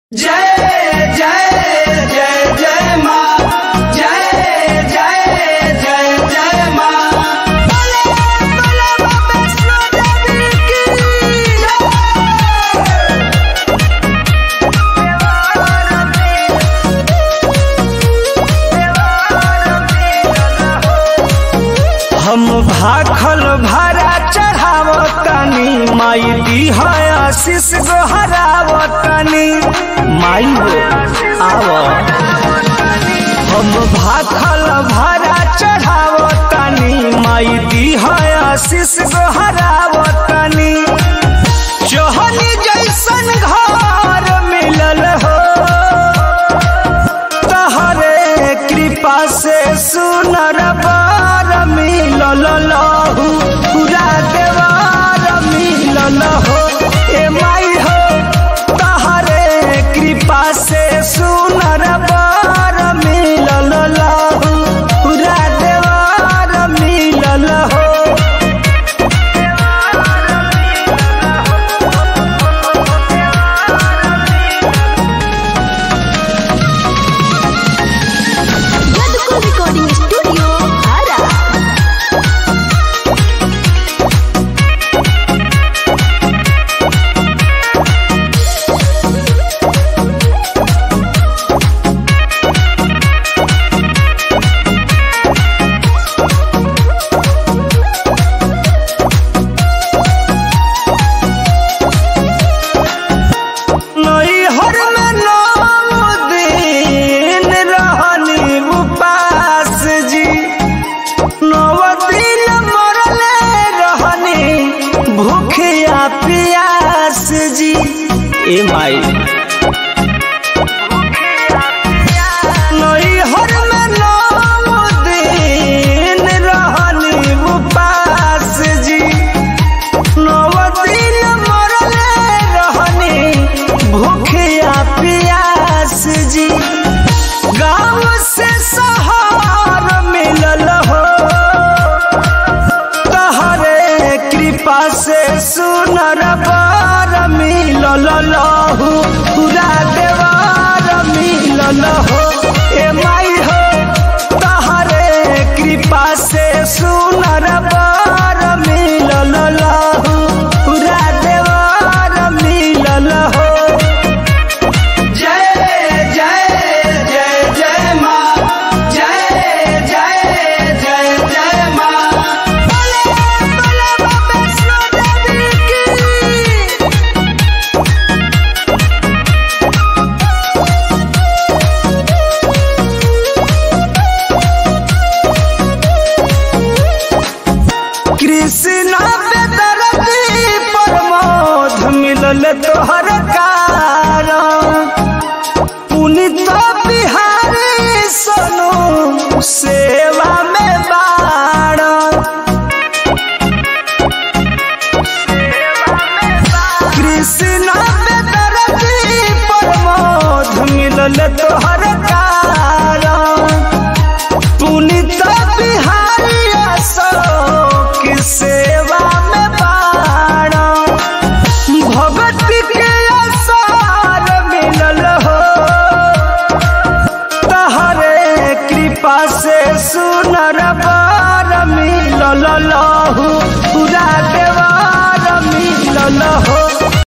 जय जय जय जय माँ जय जय जय जय माँ हम भाखल भरा चढ़ावतनी माई दी है आशीष गोहरावतनी माई हो आव हम भाखल भरा चढ़ावतनी माई दी है आशीष गोहरावतनी चोहनी जैसन घर मिलल हो तहरे कृपा से सुनर बार मिलल लहू पूरा देवार मिलल हो ए माई हो तहरे कृपा से सुनर बार मिलल लहू पूरा देवार मिलल हो Yadukul Recording Studio, Ara. नैहर में नौ दिन रहनी उपास जी नौ दिन मरले रहनी भूखिया प्यास जी ए माई नैहर में नौ दिन रहनी उपास जी नवदिन मरले रहनी भूखिया प्यास जी गाँव से शहर मिलल हो तहरे कृपा से सुनर बार मिलल लहू पूरा देवार मिलल हो ए माई हो तहरे कृपा से सुनर बार मिलल लहू पूरा देवार मिलल हो जय जय जय जय माँ जय जय जय जय माँ कृष्णा बेदरदी प्रमोद मिलल तोहर कारण पुनित बिहारी सोनू सेवा में बाड़ कृष्णा बेदरदी प्रमोद मिलल तोहर कारण पुनित बिहारी अशोक सेवा में बाण भगत के असार मिलल हो तहरे कृपा से सुनर बार मिलल लहू पूरा देवार मिलल हो